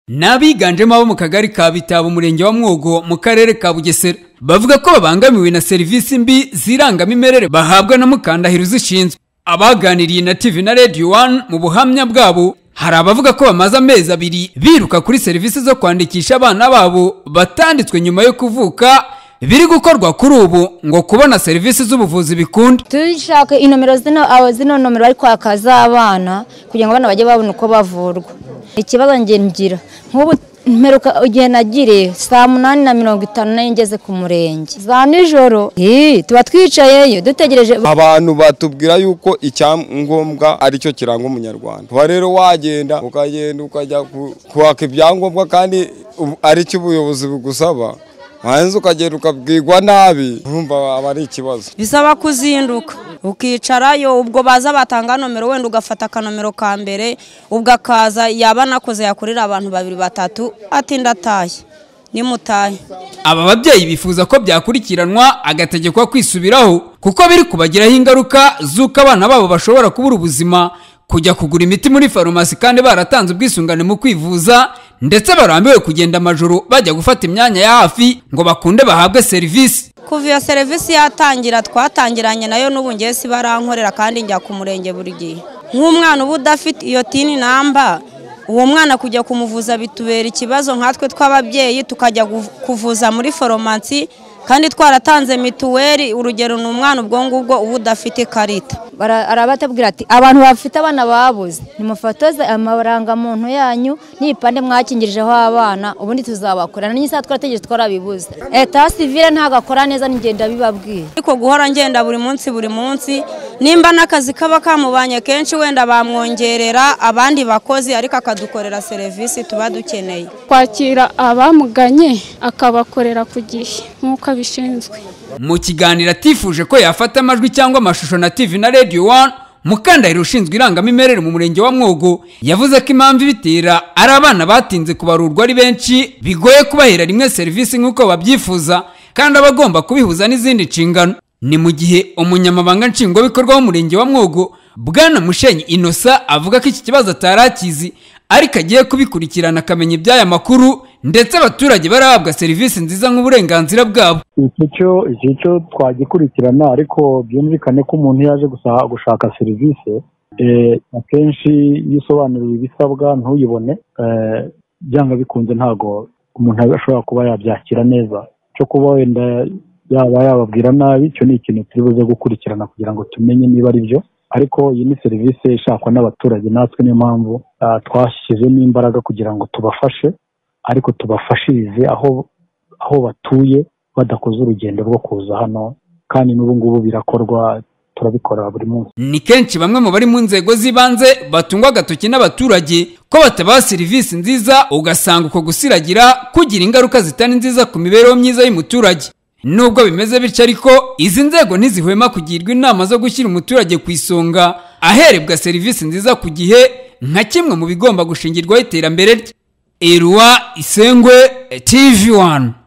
ni abiganjemo abo mu kagari ka bitabo umurenge wa mwogo mu karere ka bugesera bavuga ko babangamiwe na serivisi mbi z'irangamimerere bahabwa na mukandahiro uzishinzwe abaganiriye na tv na radio one mu buhamya bwabo hari abavuga ko bamaze amezi abiri biruka kuri serivisi zo kwandikisha abana babo batanditswe nyuma yo kuvuka biri gukorwa kuri ubu ngo kubona serivisi z'ubuvuzi bikunde dushaka inomero zino aho zino nomero bari kwaka z'abana kugira ngo abana bajye babona uko bavurwa ikibazo njye ngira nk'ubu mperuka igihe nagiriye saa munani na mirongo itanu nayo ngeze ku murenge za nijoro Ii, tuba twicayeyo dutegereje abantu batubwira yuko icyangombwa aricyo kiranga umunyarwanda uba rero wagenda ukagenda ukajya ku- kwaka ibyangombwa kandi u- aricyo ubuyobozi bugusaba warangiza ukagenda ukabwirwa nabi urumva aba ari ikibazo bisaba kuzinduka ukicarayo ubwo baza batanga nomero wenda ugafata akanomero ka mbere ubwo akaza yaba anakoze yakorera abantu babiri batatu ati ndatashye nimutahe aba babyeyi bifuza ko byakurikiranwa agategekwa kwisubiraho kuko biri kubagiraho ingaruka z'uko abana babo bashobora kubura ubuzima kujya kugura imiti muri farumasi kandi baratanze ubwisungane mu kwivuza ndetse barambiwe kugenda amajoro bajya gufata imyanya ya hafi ngo bakunde bahabwe serivisi kuva iyo serivisi yatangira twatangiranye nayo n'ubu ngewe si barankorera kandi njya ku murenge buri gihe nk'umwana uba udafite iyo tini namba uwo mwana kujya kumuvuza bitubera ikibazo nkatwe tw'ababyeyi tukajya gu- kuvuza muri foromasi kandi twaratanze mituweli urugero ni umwana ubwo ngubwo uba udafite ikarita Bara- arabatubwira ati abantu bafite abana babuze nimufotoze amarangamuntu yanyu n'ibipande mwakingirijeho abana ubundi tuzabakorana n'isaha twarategereje twarabibuze eta sivire ntabwo akora neza n'ingenda bibabwiye ariko guhora ngenda buri munsi buri munsi nimba n'akazi kaba kamubanye kenshi wenda bamwongerera abandi bakozi ariko akadukorera serivisi tuba dukeneye kwakira abamuganye akabakorera ku gihe nk'uko abishinzwe mu kiganiro atifuje ko yafata amajwi cyangwa amashusho na tv na radio one mukandahiro ushinzwe irangamimerere mu murenge wa mwogo yavuze ko impamvu ibitera ari abana batinze kubarurwa ari benshi bigoye kubahera rimwe serivisi nk'uko babyifuza kandi aba agomba kubihuza n'izindi nshingano ni mu gihe umunyamabanga nshingwabikorwa w'umurenge wa mwogo bwana mushenyi inosa avuga ko iki kibazo atari akizi ariko agiye kubikurikirana akamenya iby'aya makuru ndetse abaturage barahabwa serivisi nziza nk'uburenganzira bwabo iki cyo iki cyo twagikurikirana ariko byumvikane ko umuntu yaje gusa- gushaka serivisi eh, akenshi iyo usobanuriwe ibisabwa ntuyibone eh, byanga bikunze ntabwo umuntu ashobora kuba yabyakira neza cyo kuba wenda yaba yababwira nabi icyo ni ikintu turi buze gukurikirana kugira ngo tumenye niba ari byo ariko iyi ni serivisi ishakwa n'abaturage natwe niyo mpamvu ah, twashyizemo imbaraga kugira ngo tubafashe ariko tubafashirize aho aho batuye badakoze urugendo rwo kuza hano kandi n'ubu ngubu birakorwa turabikora buri munsi ni kenshi bamwe mu bari mu nzego z'ibanze batungwa agatoki n'abaturage ko batabaha serivisi nziza ugasanga uko gusiragira kugira ingaruka zitari nziza ku mibereho myiza y'umuturage nubwo bimeze bityo ariko izi nzego ntizihwema kugirwa inama zo gushyira umuturage ku isonga aherebwa serivisi nziza ku gihe nka kimwe mu bigomba gushingirwaho iterambere rye eruwa isengwe tv one